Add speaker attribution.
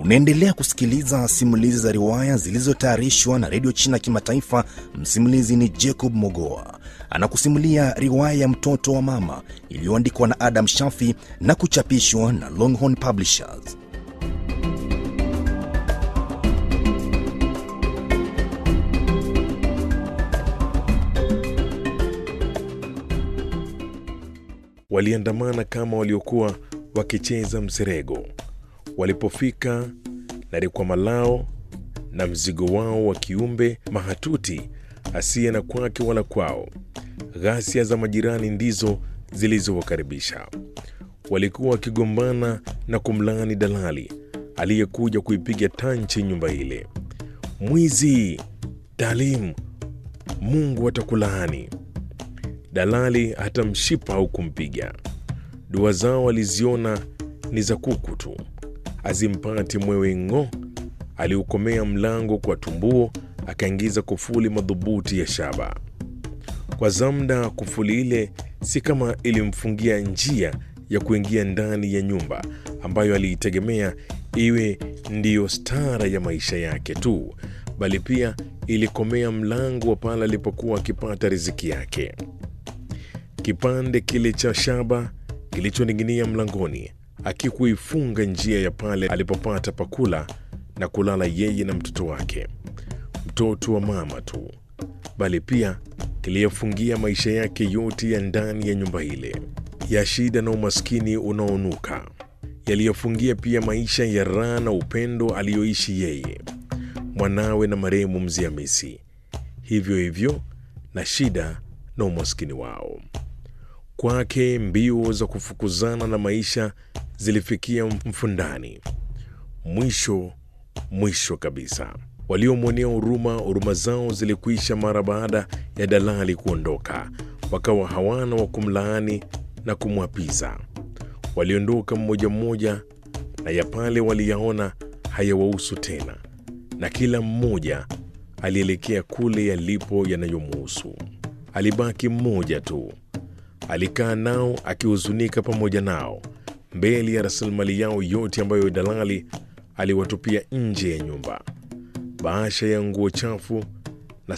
Speaker 1: Unaendelea kusikiliza simulizi za riwaya zilizotayarishwa na redio China Kimataifa. Msimulizi ni Jacob Mogoa, anakusimulia riwaya ya mtoto wa mama iliyoandikwa na Adam Shafi na kuchapishwa na Longhorn Publishers.
Speaker 2: Waliandamana kama waliokuwa wakicheza mserego. Walipofika na rikwama lao na mzigo wao wa kiumbe mahatuti asiye na kwake wala kwao, ghasia za majirani ndizo zilizowakaribisha. Walikuwa wakigombana na kumlaani dalali aliyekuja kuipiga tanchi nyumba ile. Mwizi Dalim, Mungu atakulaani. Dalali hata mshipa au kumpiga. Dua zao aliziona ni za kuku tu, azimpati mwewe ng'o. Aliukomea mlango kwa tumbuo, akaingiza kufuli madhubuti ya shaba. Kwa zamda, kufuli ile si kama ilimfungia njia ya kuingia ndani ya nyumba ambayo aliitegemea iwe ndiyo stara ya maisha yake tu, bali pia ilikomea mlango wa pale alipokuwa akipata riziki yake. Kipande kile cha shaba kilichoning'inia mlangoni akikuifunga njia ya pale alipopata pakula na kulala yeye na mtoto wake, mtoto wa mama tu, bali pia kiliyafungia maisha yake yote ya ndani ya nyumba ile ya shida na umaskini unaonuka. Yaliyofungia pia maisha ya raha na upendo aliyoishi yeye, mwanawe na marehemu Mzee Hamisi, hivyo hivyo na shida na umaskini wao. Kwake mbio za kufukuzana na maisha zilifikia mfundani. Mwisho mwisho kabisa, waliomwonea huruma, huruma zao zilikwisha mara baada ya dalali kuondoka, wakawa hawana wa kumlaani na kumwapiza. Waliondoka mmoja mmoja, na ya pale waliyaona hayawahusu tena, na kila mmoja alielekea kule yalipo yanayomuhusu. Alibaki mmoja tu alikaa nao akihuzunika pamoja nao mbele ya rasilimali yao yote ambayo dalali aliwatupia nje ya nyumba: bahasha ya nguo chafu